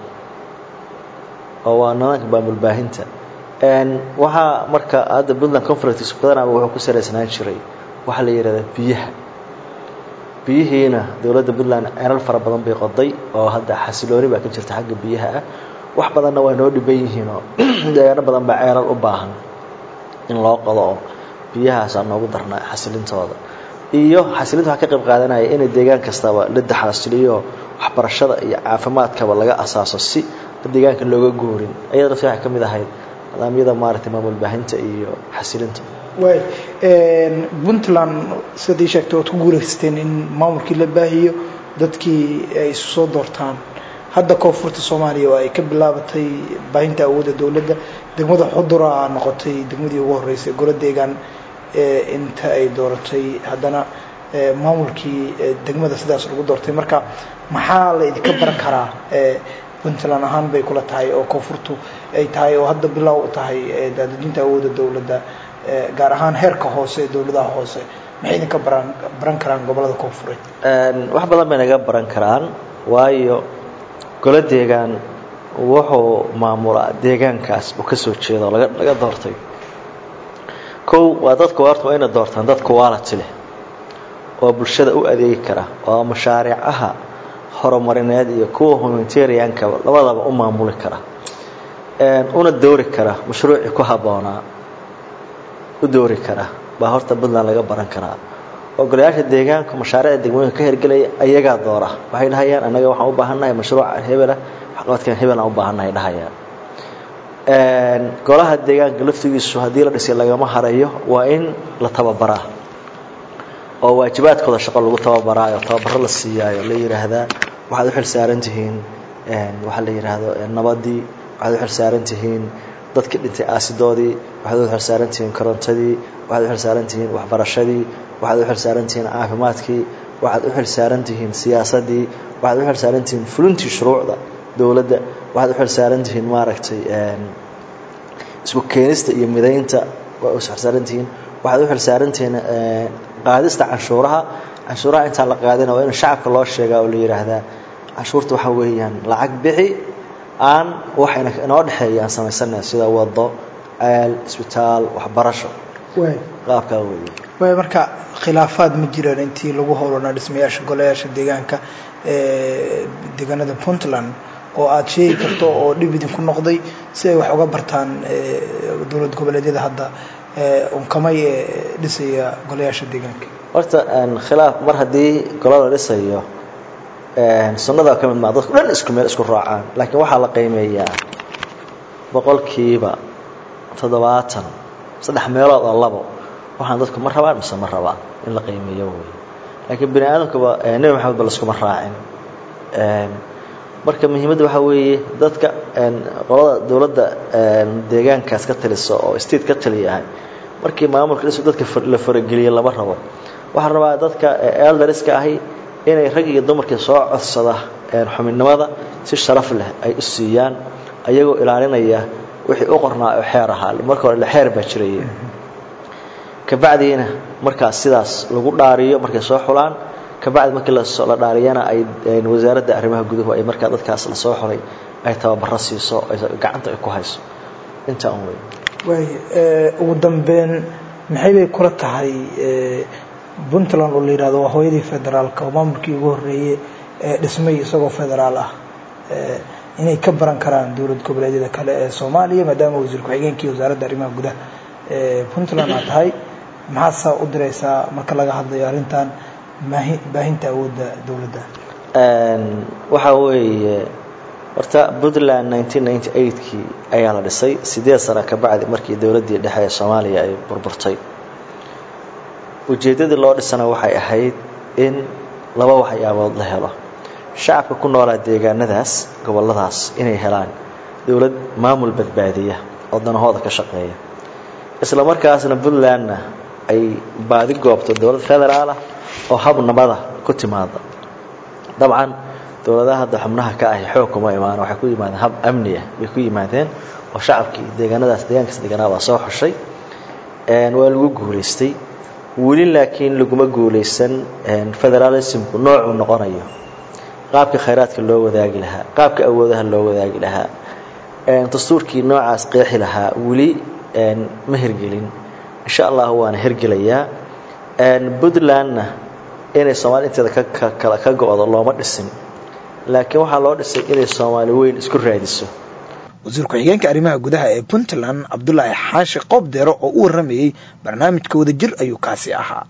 M: oo waa nidaamka maamul baahinta waxaa marka hadda puntland conference badanaa wuxuu ku saraysnaan jiray waxaa la yidhahdaa biyaha biyihiina dowladda puntland ceelal fara badan bay qoday oo hadda xasilooni baa ka jirta xagga biyaha ah wax badanna waa noo dhiban yihiin oo deegaano badan baa ceelal u baahan in loo qodo oo biyahaasaa noogu darnaa xasilintooda iyo xasilinta waxaa ka qayb qaadanaya inay deegaan kastaba la daxasiliyo waxbarashada iyo caafimaadkaba laga asaaso si deegaanka looga goorin ayada lafti waxay ka mid ahayd nidaamyada maaragtay maamul baahinta iyo xasilinta
I: waay puntland sidaad ii sheegtay waad ku guulaysteen in maamulkii la baahiyo dadkii ay isu soo doortaan hadda koonfurta soomaaliya oo ay ka bilaabatay baahinta awoodda dowladda degmada xudura a noqotay degmadii ugu horreysay golo deegaan inta ay dooratay haddana maamulkii degmada sidaas lagu doortay marka maxaa la idinka baran karaa puntland ahaan bay kula tahay oo koonfurtu ay tahay oo hadda bilow u tahay daadejinta awoodda dowladda gaar ahaan heerka hoose ee dowladaha hoose maxay idinka baran baran karaan gobolada koonfureed
M: wax badan bay naga baran karaan waayo golo deegaan wuxuu maamulaa deegaankaas uu ka soo jeedo laga laga doortay kow waa dadku horta waa inay doortaan dad quality leh oo bulshada u adeegi kara oo mashaariicaha horumarineed iyo kuwa humanitarianka labadaba u maamuli kara una doori kara mashruucii ku habboonaa u doori kara baa horta puntland laga baran karaa ogolayaasha deegaanka mashaariicda degmooyinka ka hirgelaya ayagaa doora waxay dhahayaan annaga waxaan u baahannahay mashruuca hebela waxqabadkan hebel aan u baahannahay dhahayaan golaha deegaanka laftigiisu haddii la dhisay lagama harayo waa in la tababaraa oo waajibaadkooda shaqo lagu tababaraayo tababaro la siiyaayo la yidhaahdaa waxaad u xil saaran tihiin waxaa la yidhaahdo nabadii waxaad u xil saaran tihiin dadkii dhintay aasidoodii waxaad u xil saaran tihiin korontadii waxaad u xil saaran tihiin waxbarashadii waxaad u xil saaran tihiin caafimaadkii waxaad u xil saaran tihiin siyaasadii waxaad u xil saaran tihiin fulintii shuruucda dowladda waxaad u xil saaran tihiin maaragtay isku keenista iyo midaynta waa u xilsaaran tihiin waxaad u xil saaran tihiin qaadista canshuuraha canshuuraha intaan la qaadina waa in shacabka loo sheegaa oo la yidhaahdaa canshuurta waxaa weeyaan lacag bixi aan waxayna inoo dhexeeya aan samaysanayn sida wado ceel isbitaal waxbarasho qaabkaa weeye
I: waay marka khilaafaad ma jiraan intii lagu howlanaa dhismayaasha golayaasha deegaanka deegaanada puntland oo aada sheegi karto oo dhib idinku noqday si ay wax uga bartaan dowlad goboleedyada hadda unkamay dhisaya golayaasha deegaanka
M: horta khilaaf mar haddii golo la dhisayo sunnada ka mid maa dadku dhan isku meel isku raacaan laakiin waxaa la qiimeeyaa boqolkiiba toddobaatan saddex meelood oo labo waxaan dadku ma rabaan mise ma rabaan in la qiimeeyo wey laakiin bini aadamkuba nebi maxamed ba laskuma raacin marka muhiimadda waxaa weeye dadka qolada dowladda deegaankaas ka talisa oo state ka taliyahay markii maamulka dhisu dadka la farageliya lama rabo waxaa rabaa dadka eldariska ahi inay rag iyo dumarkii soo codsada xubinnimada si sharaf leh ay u siiyaan ayagoo ilaalinaya wixii u qornaa oo xeer ahaa marka hore xeer baa jiraya kabacdiina markaas sidaas lagu dhaariyo markay soo xulaan kabacdi markii la dhaariyana ay wasaaradda arrimaha guduhu ay markaa dadkaas lasoo xulay ay tababaro siiso gacanta ay ku hayso intaa un wey
I: waay ugu dambeyn maxay bay kula tahay puntland oo la yihahdo waa hooyadii federaalka oo maamulkii ugu horreeyey ee dhismay isagoo federaal ah inay ka baran karaan dowlad goboleedyada kale ee soomaaliya maadaama wasiir ku-xigeenkii wasaaradda arrimaha gudaha puntland aad tahay maxaasaa u diraysaa marka laga hadlayo arrintan baahinta awoodda dowladda
M: waxaa weeye horta puntland nineteen ninety eightkii ayaa la dhisay sideed sano ka bacdi markii dowladdii dhexe ee soomaaliya ay burburtay ujeeddadii loo dhisana waxay ahayd in laba waxyaabood la helo shacabka ku noolaa deegaanadaas gobolladaas inay helaan dowlad maamul badbaadiya oo danahooda ka shaqeeya isla markaasna puntlandna ay baadi goobto dowlad federaal ah oo hab nabada ku timaada dabcan dowladaha hadda xubnaha ka ahi xoog kuma imaan waxay ku yimaadeen hab amniya bay ku yimaadeen oo shacabkii deegaanadaas deegaankaas deegaanada waa soo xushay waa lagu guulaystay weli laakiin laguma guulaysan federalismku noocuu noqonayo qaabka khayraadka loo wadaagi lahaa qaabka awoodaha loo wadaagi lahaa dastuurkii noocaas qeexi lahaa weli ma hirgelin insha allah waana hirgelayaa puntlandna inay soomaali inteeda kakala ka go-do looma dhisin laakiin waxaa loo dhisay inay soomaali weyn isku raadiso
B: wasiir ku-xigeenka arrimaha gudaha ee puntland cabdulaahi xaashi qoob deero oo u warramayey barnaamijka wadajir ayuu kaasi ahaa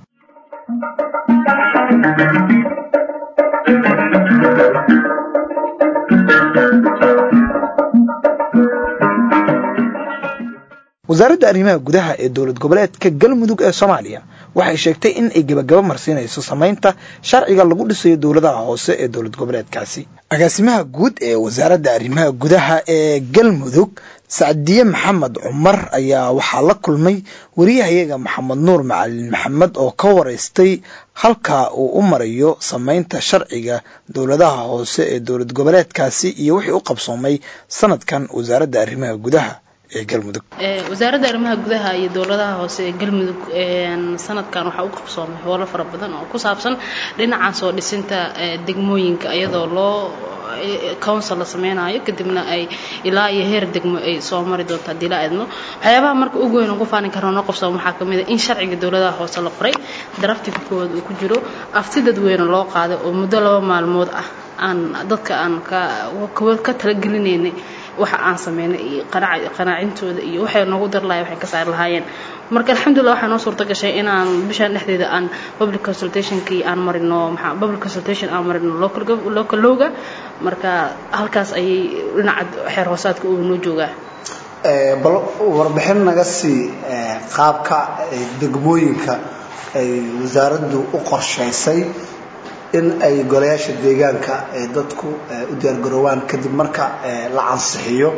B: wasaaradda arrimaha gudaha ee dowlad goboleedka galmudug ee soomaaliya waxay sheegtay in ay gebagaba marsiinayso samaynta sharciga lagu dhisayo dowladaha hoose ee dowlad goboleedkaasi agaasimaha guud ee wasaaradda arrimaha gudaha ee galmudug sacdiye maxamed cumar ayaa waxaa la kulmay wariyahayaga maxamed nuur macalin maxamed oo ka waraystay halka uu u marayo samaynta sharciga dowladaha hoose ee dowlad goboleedkaasi iyo wixii u qabsoomay sanadkan wasaaradda arrimaha gudaha ee galmudug
C: wasaaradda arrimaha gudaha iyo dowladaha hoose ee galmudug sanadkan waxaa u qabsoomay howlo fara badan oo ku saabsan dhinacan soo dhisinta degmooyinka iyadoo loo council la sameynayo kadibna ay ilaa iyo heer degmo ay soo mari doonto haddii la eedno waxyaabaha marka ugu weyn ugu faanin karno noo qabsooma waxaa kamid a in sharciga dowladaha hoose la qoray daraftiga koowaad uu ku jiro afti dadweyne loo qaaday oo muddo laba maalmood ah aan dadka aan ka talagelinaynay waxa aan sameynay iyo qanaacintooda iyo waxay noogu dar lahay waxay ka saari lahaayeen marka alxamdulillah waxaa noo suurta gashay inaan bishaan dhexdeeda aan public consultationkii aan marino maxaa public consultation aan marino local local lowga marka halkaas ayay dhinaca xeer hoosaadka uu noo joogaa
D: bal warbixin naga sii qaabka degmooyinka ay wasaaraddu u qorshaysay in ay golayaasha deegaanka ee dadku u diyaargaroowaan kadib marka la ansixiyo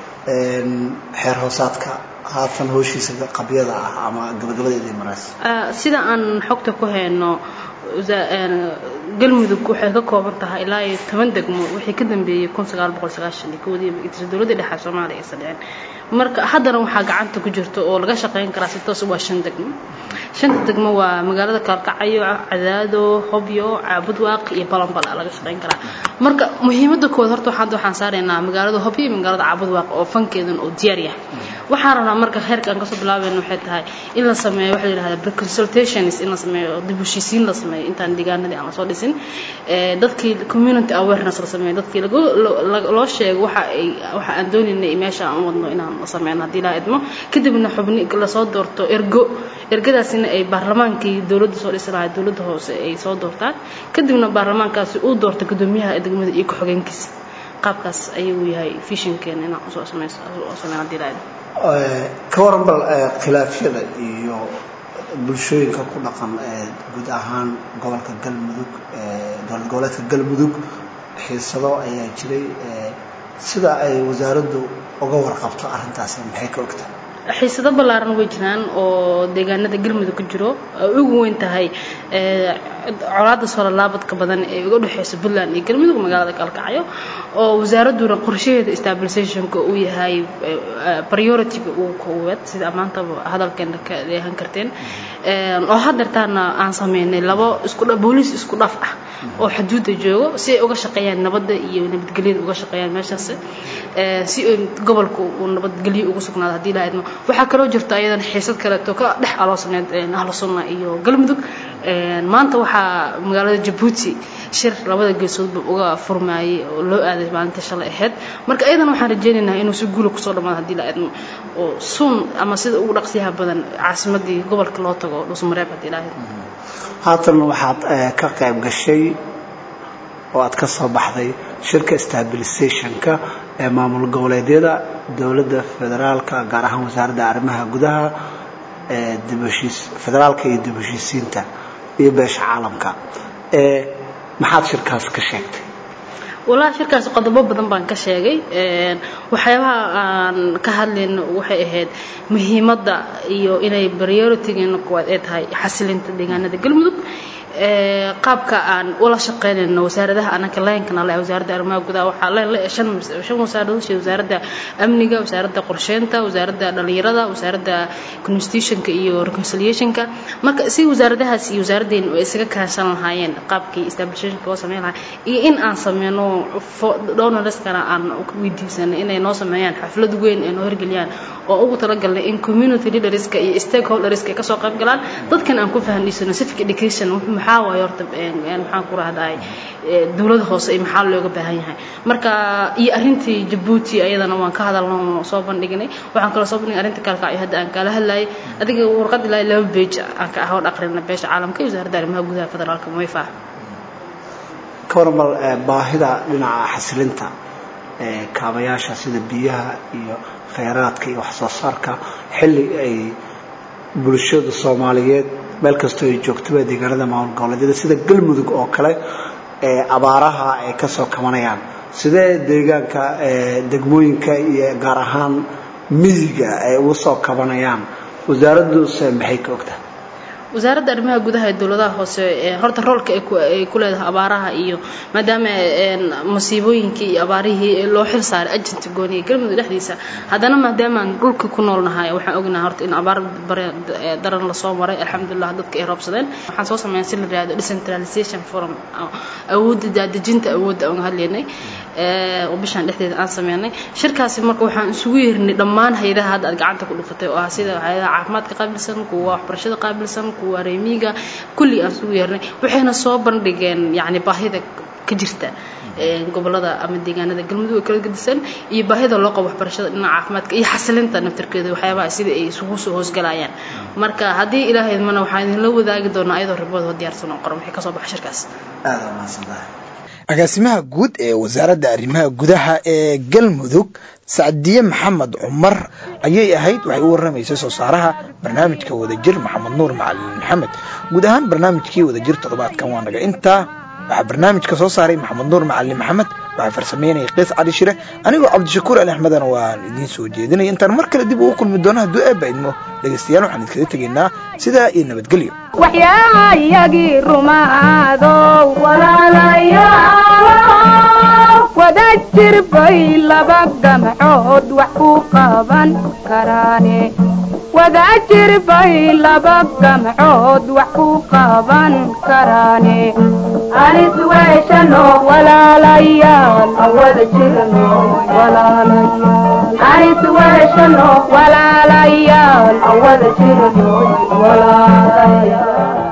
D: xeer hoosaadka haatan hooshiisa qabyada ah ama gabagabadeeda maraysa
C: sida aan xogta ku hayno galmudug waxay ka kooban tahay ilaa iyo toban degmo wixii ka dambeeyey kun sagaal boqol sagaashan iyo kowdii magiciisa dowladda dhexe soomaaliya aysan dhicin marka haddana waxaa gacanta ku jirta oo laga shaqayn karaa si toos waa shan degmo shanta degmo waa magaalada kaalkacayo cadaado hobyo caabudwaaq iyo balanbala laga shaqayn karaa marka muhiimada kood horta waxaan waxaan saaraynaa magaalada hobyo iyo magaalada caabudwaaq oo fankeedan oo diyaar yahay waxaan rabnaa marka heerka aan kasoo bilaabayno waxay tahay in la sameeyo waxa la yidhahda preconsultations in la sameeyo dib u heshiisiin la sameeyo intaan deegaanadii aan lasoo dhisin dadkii community awareness la sameeyo dadkii lagu loo sheego waxa ay waxa aan doonaynay meesha aan u wadno inaan sameyno haddii laa idmo kadibna xubni lasoo doorto ergo ergadaasina ay baarlamaankii dowladda soo dhisi lahaa dowladda hoose ay soo doortaan kadibna baarlamaankaasi uu doorto gudoomiyaha degmada iyo ku-xigeenkiisa qaabkaas ayuu yahay fishinkeena inaan usoo sameyso sameyn haddii laa idmo
D: ka waran bal khilaafyada iyo bulshooyinka ku dhaqan guud ahaan gobolka galmudug dowlad goboleedka galmudug xiisado ayaa jiray sida ay wasaaraddu uga warqabto arrintaasi maxay ka ogtahay
C: xiisado ballaaran way jiraan oo deegaanada galmudug ka jiro ay ugu weyn tahay colaada soolalaabadka badan ee uga dhexeysa puntland iyo galmudug magaalada kalkacyo oo wasaaradduna qorshaheeda stabilisationka uu yahay priority-ga ugu koowaad sida maantaba hadalkeena ka dheehan karteen oo haddeertaana aan sameynay labo isku booliis isku dhaf ah oo xuduudda joogo si ay uga shaqeeyaan nabadda iyo nabadgelyada uga shaqeeyaan meeshaas si gobolka uu nabadgelyo ugu sugnaado haddii la idmo waxaa kaloo jirta ayadan xiisad kaleeto ka dhex aloosneed ahlu sunna iyo galmudug maanta waxaa magaalada jabuuti shir labada geesoodba uga furmaayay oo loo aaday maalinta shalay ahayd marka ayadan waxaan rajaynaynaa inuu si guula kusoo dhammaado haddii la idmo oo suun ama sida ugu dhaqsiyaha badan caasimadii gobolka loo tago dhusmareeb haddii la idmo
D: haatan waxaad ka qayb gashay oo aad ka soo baxday shirka stabilisationka ee maamul goboleedyada dowladda federaalka gaar ahaan wasaaradda arrimaha gudaha federaalka iyo dib heshiisiinta iyo beesha caalamka maxaad shirkaas ka sheegtay
C: walahi shirkaas qodobo badan baan ka sheegay waxyaabaha aan ka hadlayno waxay ahayd muhiimadda iyo inay priority-geena kuwaad ee tahay xasilinta deegaanada galmudug qaabka aan ula shaqeynayno wasaaradaha anaka leenkana leh wasaaradda arrimaha gudaha waxaa leen le shan shan wasaaradood sida wasaaradda amniga wasaaradda qorsheynta wasaaradda dhalinyarada wasaaradda constitutionka iyo reconciliationka marka si wasaaradahaas iyo wasaaraddeena ay isaga kaashan lahaayeen qaabkii establishmentka loo sameyn lahaa iyo in aan sameyno donorskana aan weydiisanay inay noo sameeyaan xaflad weyn ay noo hirgeliyaan oo ugu talagalnay in community leaderska iyo stakeholderska ay kasoo qayb galaan dadkan aan ku fahamdhiisano civic education maxaa waaye horta maxaan ku rahdahay dowladda hoose iyo maxaa looga baahan yahay marka iyo arrintii jabuuti ayadana waan ka hadalno soo bandhignay waxaan kaloo soo bandhignay arrinta kalkacyo hadda aan kala hadlayay adiga warqad ilaa laba page aan ka ahood aqrina beesha caalamka iyo wasaaradda arrimaha gudaha federaalka moifa
D: ka waran bal baahida dhinaca xasilinta kaabayaasha sida biyaha iyo kheyraadka iyo wax soo saarka xilli ay bulshada soomaaliyeed meel kastoo ay joogtaba deegaanada maamul goboleedyada sida galmudug oo kale ee abaaraha ay ka soo kabanayaan sidee deegaanka degmooyinka iyo gaar ahaan miyiga ay uga soo kabanayaan wasaaradduuse maxay ka ogtahay
C: wasaaradda arrimaha gudaha ee dowladaha hoose horta roolka ay ku leedahay abaaraha iyo maadaama masiibooyinkii iyo abaarihii loo xil saaray agenti gooniya galmudug dhexdiisa haddana maadaamaan dhulka ku noolnahay waxaan ognahay horta in abaar daran lasoo maray alxamdulilah dadka ay roobsadeen waxaan soo sameeyaa si la yihahdo decentralization forum awoodda daadejinta awoodda aan hadlaynay oo bishaan dhexdeeda aan sameynay shirkaasi marka waxaan isugu yeernay dhammaan hay-adaha hadda aad gacanta ku dhufatay oo ah sida hay-adaha caafimaadka qaabilsan kuwa waxbarashada qaabilsan kuwa reemiga kulli aan isugu yeernay waxayna soo bandhigeen yacni baahida ka jirta gobolada ama deegaanada galmudug kala gedisan iyo baahida loo qabo waxbarashada dhinaca caafimaadka iyo xasilinta naftirkeeda waxyaabaha sida ay isugu soo hoosgalayaan marka haddii ilaahay idmana waxaan idinla wadaagi doonaa ayadoo ribooda diyaarsan oo qoran wixii kasoo baxa shirkaas
D: aada umahadsantahay
B: agaasimaha guud ee wasaaradda arrimaha gudaha ee galmudug sacdiye maxamed cumar ayay ahayd waxay u warramaysay soo saaraha barnaamijka wadajir maxamed nuur macalin maxamed guud ahaan barnaamijkii wadajir toddobaadkan waa naga intaa waxaa barnaamijka soo saaray maxamed nuur macalin maxamed waxaa farsameynaya qiis cali shire anigoo cabdishakuur ali axmedana waan idiin soo jeedinaya intaan mar kale dib ugu kulmi doono hadduu eebba idmo dhegaystayaal waxaan idinkaga tegaynaa sidaa iyo nabadgelyo
A: waxyaa iyagii rumaadow walaalayaal wada jir bay laba gamcood wax ku qaban karaane wada jir bay laba gamcood wax ku qaban karaane anis weeshano walaalayaal wada jirno walaalayaal anis weeshano walaalayaal awada jirno walaalayaal